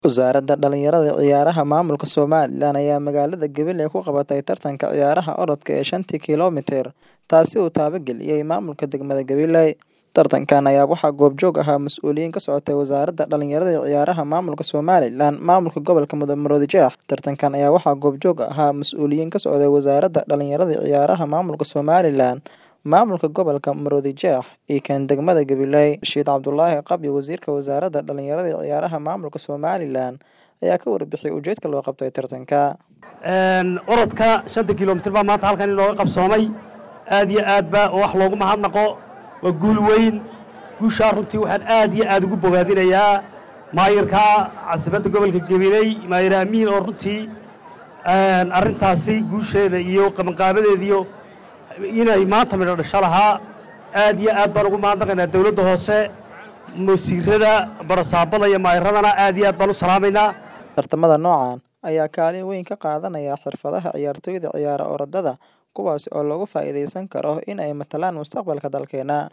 Wasaaradda Dhallinyarada iyo Ciyaaraha Maamulka Somalilan ayaa magaalada Gabiley ku qabatay tartanka ciyaaraha orodka ee shantii kiiloomitir, taasi oo taabageliyay maamulka degmada Gabiley. Tartankan ayaa waxaa goobjoog ahaa mas'uuliyiin ka socotay Wasaaradda Dhallinyarada iyo Ciyaaraha Maamulka Somalilan, Maamulka Gobolka Maroodijeex. Tartankan ayaa waxaa goobjoog ahaa mas'uuliyiin ka socday Wasaaradda Dhallinyarada iyo Ciyaaraha Maamulka Somalilan, Maamulka Gobolka Maroodijeex iyo kan degmada Gabiley. Rashiid Cabdulaahi Qabyo, Wasiirka Wasaaradda Dhallinyarada iyo Ciyaaraha Maamulka Somalilan, ayaa ka warbixiyay ujeedka loo qabtay tartanka. orodka shanta kiiloomitir baa maanta halkan inooga qabsoomay aad iyo aad ba wax loogu mahadnaqo waa guul weyn guushaa runtii waxaan aad iyo aad ugu bogaadinayaa maayirka caasimadda gobolka gabiley maayir amiin oo runtii arrintaasi guusheeda iyo qabanqaabadeediyo inay maanta midho dhasho lahaa aad iyo aad baan ugu mahadnaqaynaa dowladda hoose wasiirada barasaabada iyo maayiradana aad iyo aad baan u salaamaynaa Tartamada noocan ayaa kaalin weyn ka qaadanaya xirfadaha ciyaartoyda ciyaara orodada, kuwaas oo looga faa'iidaysan karo in ay matalaan mustaqbalka dalkeena.